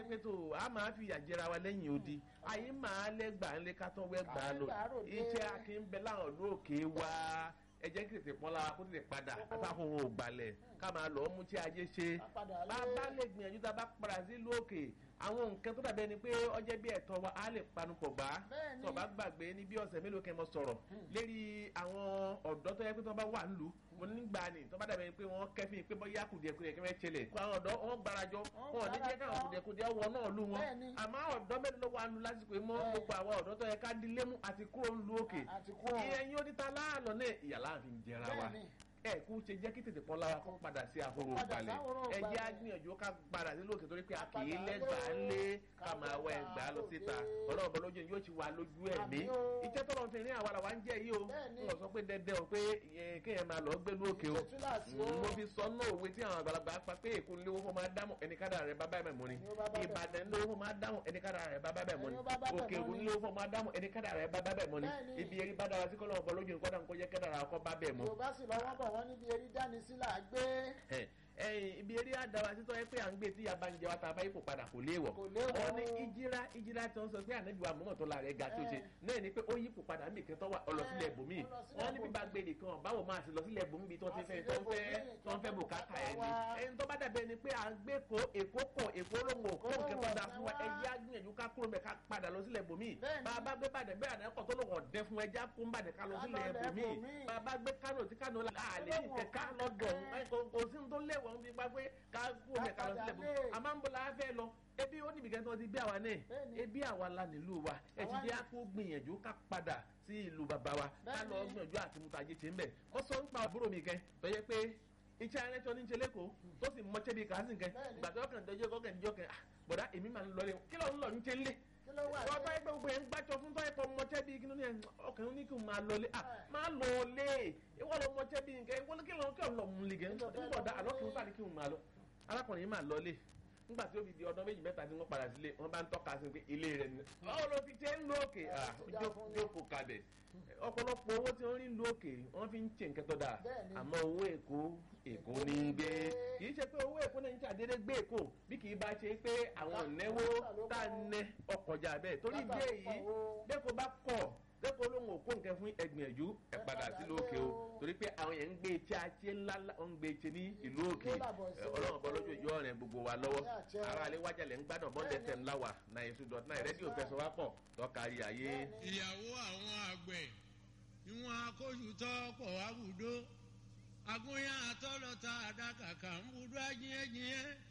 pé tó a máa fi àjẹra wa lẹ́yìn odi ayé máa lẹ́gbàá ńlẹ́ ká tán wẹ́gbàá lò Àlẹ́gbàá ròde. iṣẹ́ akínbẹ́ láwọn ìlú òkè wa ẹ jẹ́ kí tètè pọ́n lára kó tètè padà àtàkùn ògbàlẹ̀ ká máa lọ́ọ́ mú tí ajé ṣe Ká padà lé. bá a bá lè gbìyànjú tá a bá padà sí ìlú òkè àwọn nǹkan tó dàbẹ́ ni pé ọjẹ́ bí ẹ̀tọ́ wa á lè panupọ̀ gbá Bẹ́ẹ̀ni. tó bá gbàgbé ní bí ọ̀sẹ̀ mélòó kẹ́ mọ sọ̀rọ̀ lérí àwọn ọ̀dọ́ tó yẹ pé tó bá wà nílùú mo nígbà ni tó bá dàbẹ́ ni pé wọ́n kẹ́fìn pé bóyá kùdìẹ̀kudìẹ̀ kẹ́fẹ́ ṣẹlẹ̀ kó àwọn ọ̀dọ́ wọn gbàrajọ Wọ́n wọn ò ní jẹ́ gbàrajọ. káwọn kùdìẹ̀kudìẹ̀ wọ náà lù wọn Bẹ́ẹ̀ni. àmọ́ ọ̀dọ́ mélòó ló wà nílùú lásìkò yìí mọ́ Bẹ́ẹ̀. gbogbo àwọn ọ̀dọ́ tó yẹ ká dilé mú àti kúrò nílùú òkè àti kúrò. ìyẹn yóò níta láàlọ́ náà ìyà láàfin jẹra wa Bẹ́ẹ̀ni. ẹ kú ṣe jẹ́ kí tètè pọ́n lára kó padà sí àhóró Kó padà balẹ̀ sáhóró ẹ jẹ́ balẹ̀. àgbìyànjú ká padà sí lókè torí pé a kì í Padà lẹ́gbàá lé o. ńlé ká Ká máa wá lẹ́gbàá ẹgbàá lọ síta lóde. ọlọ́run bọ́ lójú yóò ti wà lójú ẹ̀mí Àmín o. iṣẹ́ tọ́lọ́ fi rí àwa làwa ń jẹ́ yìí o Bẹ́ẹ̀ni. wọ́n sọ pé dẹ́dẹ́ o pé eh, kéèyàn máa lọ gbé lókè o Ṣé túláàsì o? mo fi sọ náà òwe tí àwọn àgbàlagbà pa pé èkó lówó fún máa dámọ̀ ẹnikádà rẹ̀ bábá ẹ̀mẹ̀ mọ́ni Ẹni ó bá bá bẹ̀ ìbàdàn lówó fún máa dámọ̀ ẹnikádà rẹ̀ bábá ẹ̀mẹ̀ mọ́ni Ẹni ó bá bá bẹ̀ òkè ògùn mọ́ni. lówó fún máa dámọ̀ ẹnikádà rẹ̀ bábá ẹ̀mẹ̀ mọ́ni Bẹ́ẹ̀ni. ibi eré bá dára sí kọ́lọ́ ọ̀bọ lójú nǹkan dà ń kó jẹ́ kẹ́dàrà ọkọ̀ bá bẹ̀ mọ́ yorùbá sì lọ́wọ́ bọ̀ wọ́n níbi erí dání sí là á gbé. ẹ ẹyin ibi eré àdáwà títọ́ ẹ pé à ń gbé tí yaba ń jẹ wa tá a bá ipò padà kò léèwọ̀ Kò léèwọ̀. wọ́n ní ìjírá ìjírá tí wọ́n sọ pé ànábì wa mọ́mọ́ tó la rẹ̀ ga tó ṣe náà ni pé ó yípo padà mí kí n tọ́ wa ọlọ́sílẹ̀ ibòmíì Ó lọ sílẹ̀ wọ́n ní bíbá ibòmíì. gbé nìkan báwo máa ti lọ sílẹ̀ ibòmíì bí tí wọ́n ti fẹ́ tí wọ́n fẹ́ tí wọ́n fẹ́ bùkátà ẹ̀ ni ẹni tó bá dàbẹ̀ ni pé à ń gbé ko èkó kọ̀ èkó lóhùn òkú Kó nǹkan tó da fún wa wá. ẹjẹ́ á gbìyànjú ká kúrò mẹ́ ká padà lọ sílẹ̀ ibòmíì Bẹ́ẹ̀ni. bá a bá gbé bàdàn bẹ́ẹ̀ àná ẹ̀kọ́ tó lóhùn ọ̀dẹ́ fún ẹjẹ́ á kó ń bàdàn ká lọ Ká sílẹ̀ lọ ibòmíì ibòmíì. bá a bá gbé kánò tí kánò la àlè ní kẹ̀kẹ́ lọ́dọ̀ ọ̀hún kò kò sí ní tó léwọ̀ ń bí gbá pé ká kú omi ẹ̀ka lọ sílẹ̀ bó Ká padà lé. a máa ń bọ̀ la fẹ́ lọ ebi ó níbi kẹ́ńtọ́ ti bí àwa náà Bẹ́ẹ̀ni. ebi àwa la nílùú wa ẹ ti Àwa jẹ́ ni. kó gbìyànjú ká padà sí ìlú bàbá wa ká lọ Bẹ́ẹ̀ni. gbìyànjú àti mú tajé ṣe ń bẹ̀ ó sọ ń pa àbúrò mi kẹ́ tó yẹ pé iṣẹ́ arẹ́tọ́ ní ń ṣe lẹ́kọ̀ọ́ tó sì mọ́ṣẹ́ bíi kàásì kẹ́ Bẹ́ẹ̀ni. gbàtọ́ kàn dọ́jọ́ kọ́kàn níjọ́ kẹ́ ah, bọ̀dá èmi máa ń lọ lé kí ló ń lọ ń ṣe ń lé kí ló wà wọ́n bá ẹgbẹ́ gbogbo ẹ̀ ń gbàjọ fún tọ́ ẹ̀kọ́ mọ́tẹ́ bíi kíní ẹ̀ ọkàn ní kí n máa lọlé à máa lọlé ìwọ lọ mọ́tẹ́ bíi nǹkan ìwọ kí lọ kí lọ mú ligẹ̀ nígbà dá àlọ́ kí n sáré kí n máa lọ arákùnrin yìí máa lọlé nígbà tí ó fi di ọdún méjì mẹ́ta tí wọ́n padà sílé wọ́n bá ń tọ́ka sí pé ilé rẹ̀ ni báwo ló ti ṣe ń lo òkè jókòó kalẹ̀ ọ̀pọ̀lọpọ̀ owó tí wọ́n rí ń lo òkè wọ́n fi ń ṣe nǹkan tó dáa Bẹ́ẹ̀ni. àmọ́ owó èkó èkó ní í gbé kì í ṣe pé owó èkó náà ń ṣàdédé gbé èkó bí kì í bá ṣe pé àwọn ìnáwó tá a nẹ ọkọjà bẹ́ẹ̀ torí bí èyí bẹ́ẹ̀ kó bá kọ̀ bẹ́ẹ̀ kó lóun ò kó nǹkan fún ẹgbìyànjú ẹ padà sí lókè o torí pé àwọn yẹn ń gbé etí àti ńlá ń gbé etí ní ìlú òkè ọlọ́run bọ́ lójú ìjọ rẹ̀ gbogbo wa lọ́wọ́ ara alẹ́ wájà lẹ́ ń gbádùn bọ́ndẹ̀ fm láwà náà èso dọ̀tí náà rédíò fẹsọ̀ wá pọ̀ tọ́kárí ayé. ìyàwó àwọn àgbẹ̀ ìwọ̀n akóṣù tọ́pọ̀ àbùdó agúnyán àtọ́lọ́ta àdàkàkà ń budú ajínyẹ́jínyẹ́